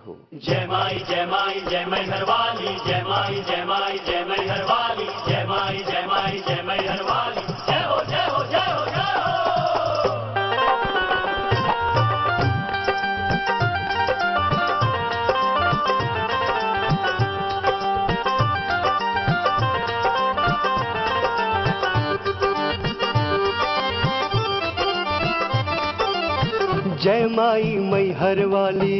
हो जय माई जय माई जय मैहर वाली जय माई जय माई जय मैहर वाली जय माई जय माई जय मैहर वाली जय हो जय हो जय हो जय हो जय माई मैहर वाली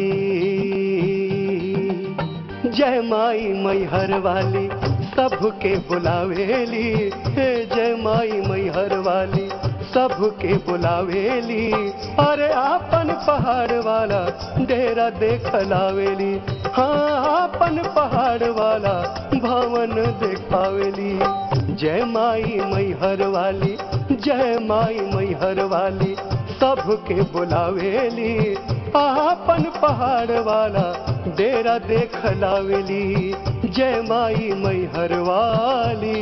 जय माई मैहर वाली सबके बुलावेली हे जय माई मैहर वाली सबके बुलावेली अरे आपन पहाड़ वाला डेरा देख लावेली हाँ आपन पहाड़ वाला भवन देखावेली जय माई मैहर वाली जय माई मैहर वाली सबके बुलावेली आपन पहाड़ वाला डेरा देख लावेली जय माई मैहर वाली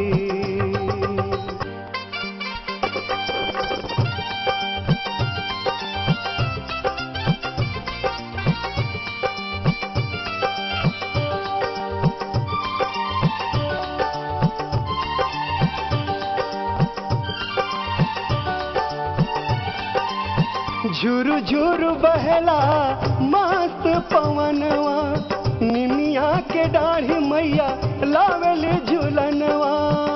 झुरु झुरु बहला मस्त पवनवा निमिया के दाढ़ी मैया लावेल झुलनवा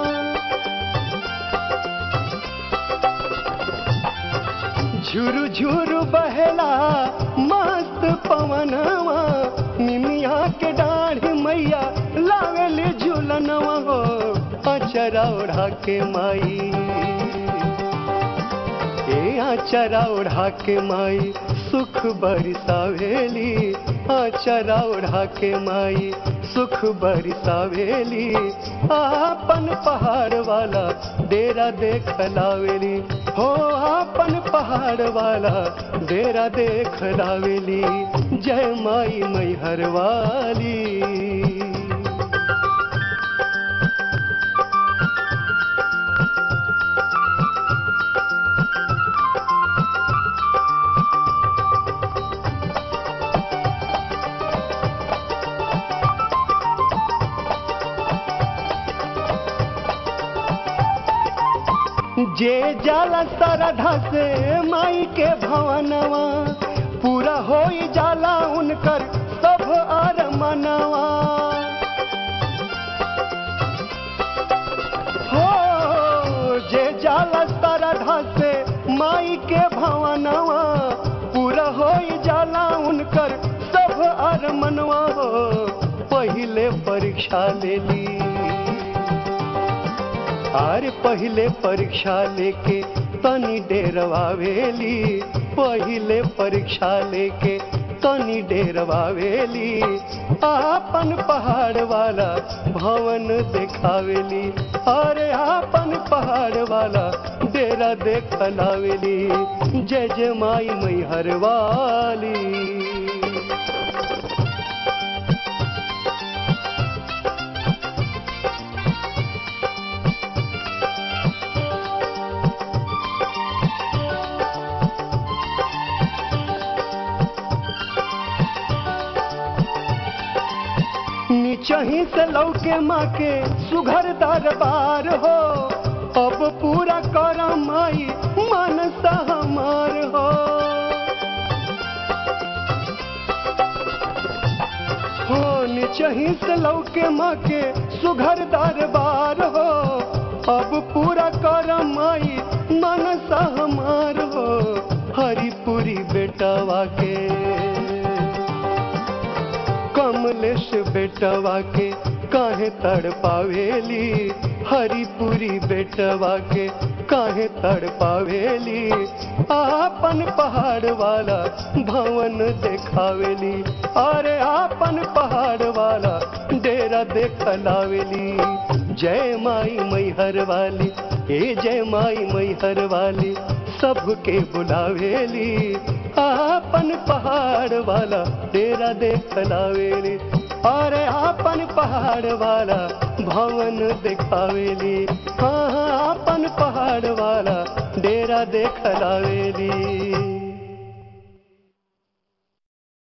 झुरु झुरु बहला मस्त पवनवा निमिया के दाढ़ी मैया लावेल झुलनवा हो अचरा ओढ़ा के माई ए आचरा ओढ़ा के माई सुख बरसावेली आचरा ओढ़ा के माई सुख बरसावेली आपन पहाड़ वाला डेरा देख लावेली हो आपन पहाड़ वाला डेरा देख लावेली जय माई मैहर वाली जे जाला सरधा से माई के भवनवा पूरा होई जाला उनकर सब आर मनवा हो जे जाला सरधा से माई के भवनवा पूरा होई जाला उनकर सब आर मनवा हो पहिले परीक्षा लेली आर पहिले परीक्षा लेके तनी डेरवावेली पहिले परीक्षा लेके तनी डेरवावेली आपन पहाड़ वाला भवन देखावेली अरे आपन पहाड़ वाला डेरा देख लावेली जय जय माई मैहर वाली नीचही से लौके माँ के सुघर दरबार हो अब पूरा कर माई मनसा हमार हो हो नीचही से लौके माँ के सुघर दरबार हो अब पूरा कर माई मनसा हमार हो हरिपुरी बेटवा के कमलेश बेटवा के काहे तड़ पावेली हरिपुरी बेटवा के काहे तड़ पावेली आपन पहाड़ वाला भवन देखावेली अरे आपन पहाड़ वाला डेरा देख लावेली जय माई मैहर वाली ए जय माई मैहर वाली सबके बुलावेली आपन पहाड़ वाला डेरा देख लावेली अरे आपन पहाड़ वाला भवन देखावेली हाँ हाँ आपन पहाड़ वाला डेरा देख लावेली